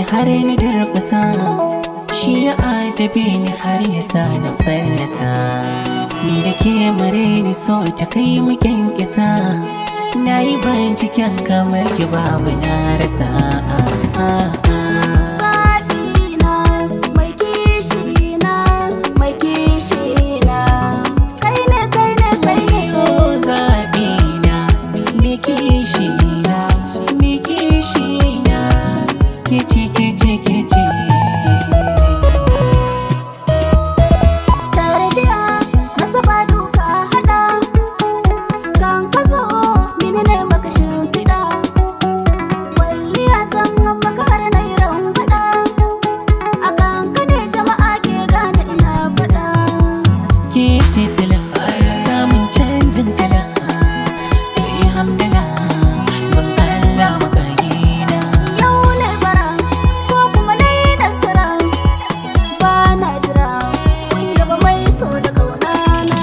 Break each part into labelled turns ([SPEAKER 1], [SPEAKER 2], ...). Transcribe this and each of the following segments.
[SPEAKER 1] har na durƙusa shi ya adabe ni har ya sa na fallasa ni da ke mare ni so ta kai mu kyankyasa na yi binciken kamar ki babu na rasa
[SPEAKER 2] Zaɓina mai kishina mai kishina kai ne kai ne kai ne
[SPEAKER 1] Oh zaɓina me kishina me kishina ke ce ke ce ke ce
[SPEAKER 2] Tarbiya masa ba duka hada kan ka zo mini ne maka shimfiɗa Kwalliya zan maka har na yi rangwada a kan ka ne jama'a ke gane ina faɗa
[SPEAKER 1] ke ce sila samun canjin kala sai hamdala ban Allah makayina
[SPEAKER 2] Yau ne bara so kuma na yi nasara ba na jira kun yaba mai so da kaunana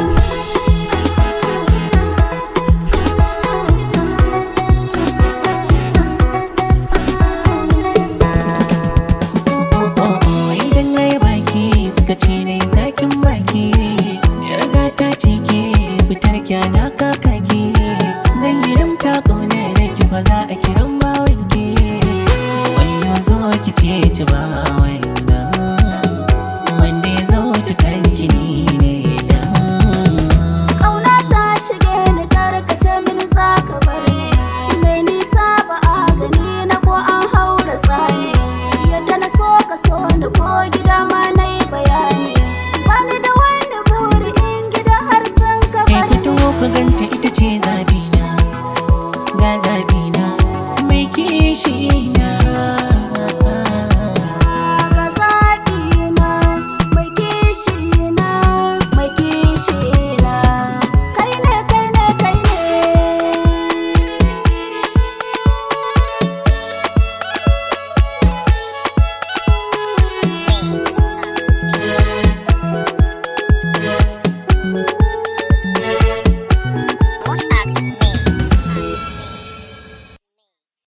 [SPEAKER 1] oh oh oh idan na yi baki suka ce na yi zakin baki yarda ta ce ke fitar kyana kakaki zan yi rimta ƙaunar ki ba za a kiran bawan ki wayo zo ki ce ci ba wannan wanda ya zo ta kanki ni ne nan
[SPEAKER 2] Ƙauna ta shige ni tarkace mini za ka bar ni Mai nisa ba a gani na ko an haura tsani Yadda na so ka so ni ko gida ma na yi bayani Bani da wani buri in gida har sun ka
[SPEAKER 1] Kai
[SPEAKER 2] bani
[SPEAKER 1] fito ku ganta ita ce zabina ga zabina mai kishi